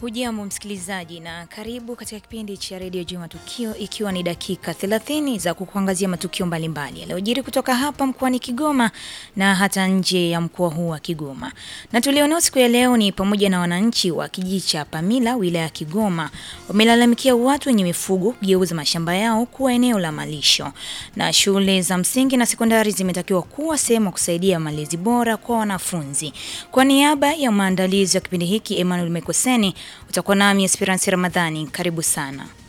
Hujambo msikilizaji na karibu katika kipindi cha redio juu matukio, ikiwa ni dakika 30 za kukuangazia matukio mbalimbali yaliyojiri kutoka hapa mkoani Kigoma na hata nje ya mkoa huu wa Kigoma. Na tulionao siku ya leo ni pamoja na wananchi wa kijiji cha Pamila wilaya ya Kigoma wamelalamikia watu wenye mifugo kugeuza mashamba yao kuwa eneo la malisho, na shule za msingi na sekondari zimetakiwa kuwa sehemu ya kusaidia malezi bora kwa wanafunzi. Kwa niaba ya maandalizi ya kipindi hiki, Emmanuel Mekoseni utakuwa nami Esperance Ramadhani. Karibu sana.